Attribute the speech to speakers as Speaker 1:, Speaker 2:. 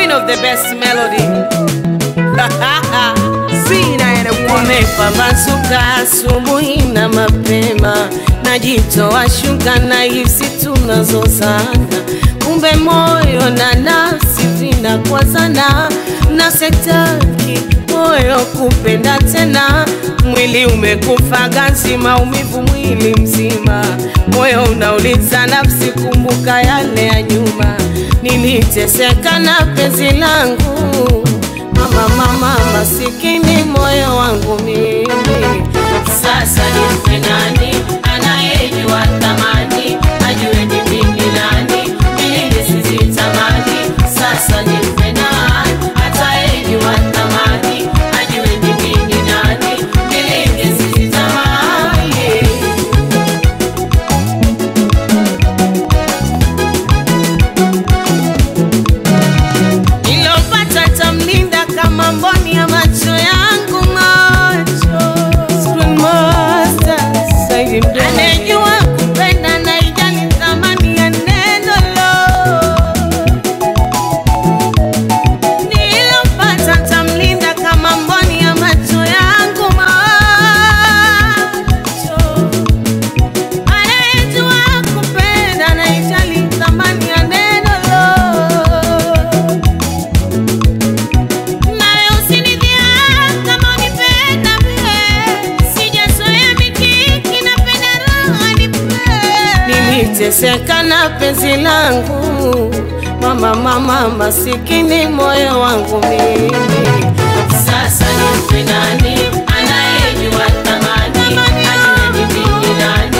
Speaker 1: queen of the best melody.
Speaker 2: Zina and a woman.
Speaker 1: Umepambazuka asubuhi na mapema, najitoa shuka na hisi tunazozana, kumbe moyo na nafsi vinakwazana, na setaki moyo kupenda tena, mwili umekufa ganzi, maumivu mwili mzima, moyo unauliza nafsi, kumbuka yale ya nyuma, niliteseka na penzi langu Mama, mama, masikini moyo wangu mimi, sasa nife nani anayejua thamani, ajue ni mimi nani, mimi sizitamani. Sasa nife nani atayejua thamani, ajue ni mimi nani, mimi sizitamani. Nilopata tamlinda kama mboni ya macho yangu macho Screen Master, Saidi Mdomo. Anejua kupenda na ijali thamani ya neno lo Nilopata tamlinda kama mboni ya macho yangu macho Anejua kupenda na ijali thamani ya neno lo nawe usinidhia kama unipenda mie, sijazoea mikiki, napenda raha nipe. Niliteseka na penzi langu mama, mama, masikini moyo wangu mimi, sasa nife nani anayejua thamani, ajue ni mimi nani